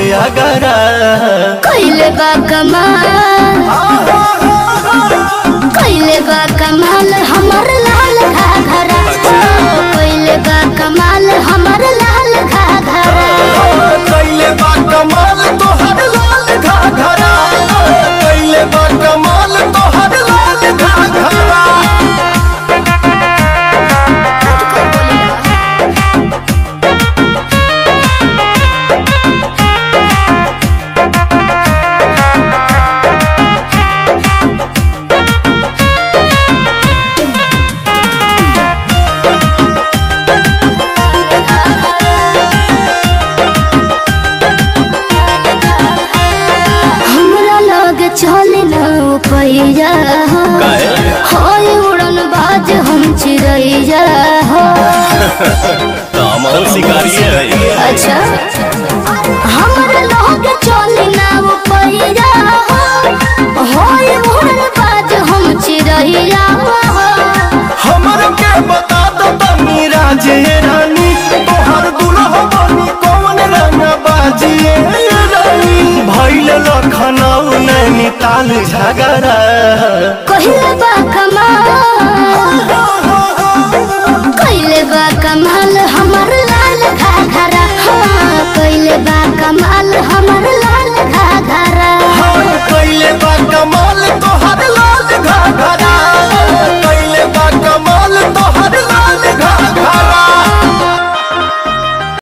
अगरा कैले बा कमाल कैले बा कमाल हमर लाल घाघरा कैले बा कमाल हमर लाल घाघरा कैले बा कमाल तोहर लाल घाघरा कैले बा कमाल तोहर लाल घाघरा हमरा लग चले न पैया होय उड़न बाज हम चिड़ैया हो कमल शिकारी है अच्छा हमरा लग चले न पैया हो होय उड़न बाज हम चिड़ैया हो हमर के बता दो तनी राजे रानी तोहर दुल्हा बनी कौन रंग बाजिए रानी भैल लखनऊ नैनीताल झगड़ा कहिले बा कमाल कहिले बा कमाल हम